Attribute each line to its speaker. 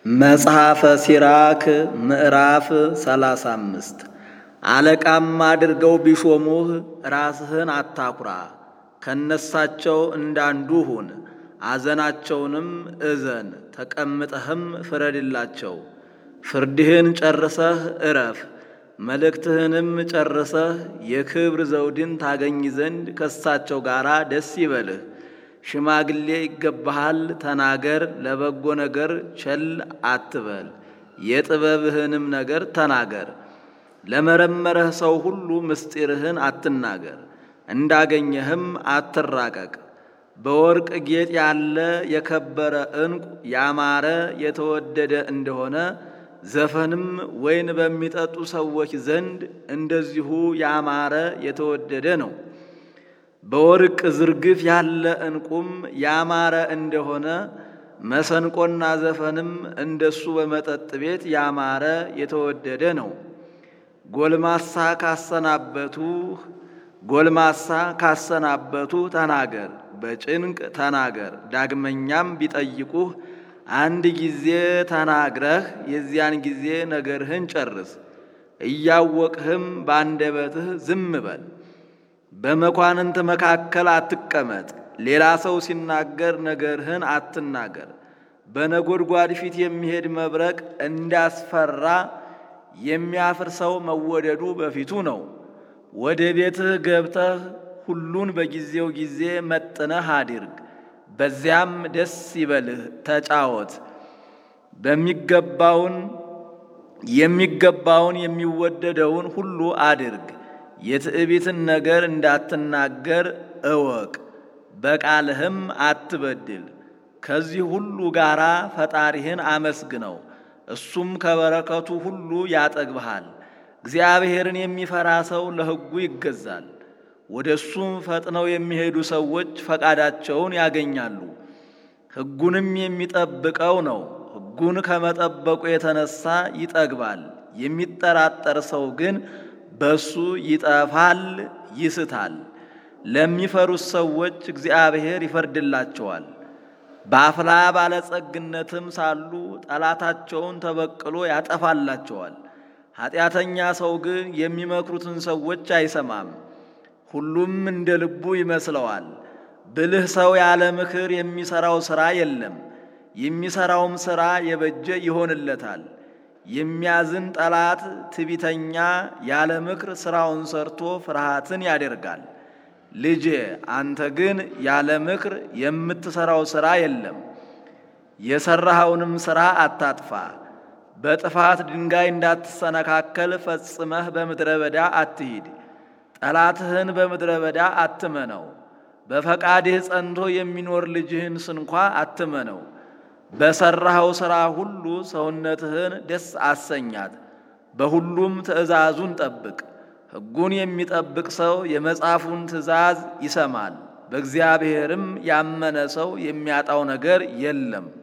Speaker 1: መጽሐፈ ሲራክ ምዕራፍ ሰላሳ አምስት አለቃም አድርገው ቢሾሙህ ራስህን አታኩራ፣ ከነሳቸው እንዳንዱ ሁን። አዘናቸውንም እዘን፣ ተቀምጠህም ፍረድላቸው። ፍርድህን ጨርሰህ እረፍ፣ መልእክትህንም ጨርሰህ የክብር ዘውድን ታገኝ ዘንድ ከሳቸው ጋር ደስ ይበልህ። ሽማግሌ ይገባሃል፣ ተናገር፣ ለበጎ ነገር ቸል አትበል፣ የጥበብህንም ነገር ተናገር። ለመረመረህ ሰው ሁሉ ምስጢርህን አትናገር፣ እንዳገኘህም አትራቀቅ። በወርቅ ጌጥ ያለ የከበረ ዕንቁ ያማረ የተወደደ እንደሆነ ዘፈንም ወይን በሚጠጡ ሰዎች ዘንድ እንደዚሁ ያማረ የተወደደ ነው። በወርቅ ዝርግፍ ያለ ዕንቁም ያማረ እንደሆነ መሰንቆና ዘፈንም እንደሱ በመጠጥ ቤት ያማረ የተወደደ ነው። ጎልማሳ ካሰናበቱ ጎልማሳ ካሰናበቱ ተናገር፣ በጭንቅ ተናገር። ዳግመኛም ቢጠይቁህ አንድ ጊዜ ተናግረህ የዚያን ጊዜ ነገርህን ጨርስ። እያወቅህም በአንደበትህ ዝም በል። በመኳንንት መካከል አትቀመጥ። ሌላ ሰው ሲናገር ነገርህን አትናገር። በነጎድጓድ ፊት የሚሄድ መብረቅ እንዳስፈራ የሚያፍር ሰው መወደዱ በፊቱ ነው። ወደ ቤትህ ገብተህ ሁሉን በጊዜው ጊዜ መጥነህ አድርግ። በዚያም ደስ ይበልህ፣ ተጫወት። በሚገባውን የሚገባውን የሚወደደውን ሁሉ አድርግ። የትዕቢትን ነገር እንዳትናገር እወቅ፣ በቃልህም አትበድል። ከዚህ ሁሉ ጋር ፈጣሪህን አመስግነው፣ እሱም ከበረከቱ ሁሉ ያጠግብሃል። እግዚአብሔርን የሚፈራ ሰው ለሕጉ ይገዛል። ወደ እሱም ፈጥነው የሚሄዱ ሰዎች ፈቃዳቸውን ያገኛሉ። ሕጉንም የሚጠብቀው ነው፣ ሕጉን ከመጠበቁ የተነሳ ይጠግባል። የሚጠራጠር ሰው ግን በሱ ይጠፋል፣ ይስታል። ለሚፈሩት ሰዎች እግዚአብሔር ይፈርድላቸዋል። በአፍላ ባለጸግነትም ሳሉ ጠላታቸውን ተበቅሎ ያጠፋላቸዋል። ኃጢአተኛ ሰው ግን የሚመክሩትን ሰዎች አይሰማም፣ ሁሉም እንደ ልቡ ይመስለዋል። ብልህ ሰው ያለ ምክር የሚሠራው ሥራ የለም፣ የሚሠራውም ሥራ የበጀ ይሆንለታል። የሚያዝን ጠላት ትቢተኛ ያለ ምክር ሥራውን ሰርቶ ፍርሃትን ያደርጋል። ልጄ አንተ ግን ያለ ምክር የምትሠራው ሥራ የለም። የሠራኸውንም ሥራ አታጥፋ። በጥፋት ድንጋይ እንዳትሰነካከል ፈጽመህ በምድረ በዳ አትሂድ። ጠላትህን በምድረ በዳ አትመነው። በፈቃድህ ጸንቶ የሚኖር ልጅህን ስንኳ አትመነው። በሠራኸው ሥራ ሁሉ ሰውነትህን ደስ አሰኛት። በሁሉም ትእዛዙን ጠብቅ። ሕጉን የሚጠብቅ ሰው የመጽሐፉን ትእዛዝ ይሰማል። በእግዚአብሔርም ያመነ ሰው የሚያጣው ነገር የለም።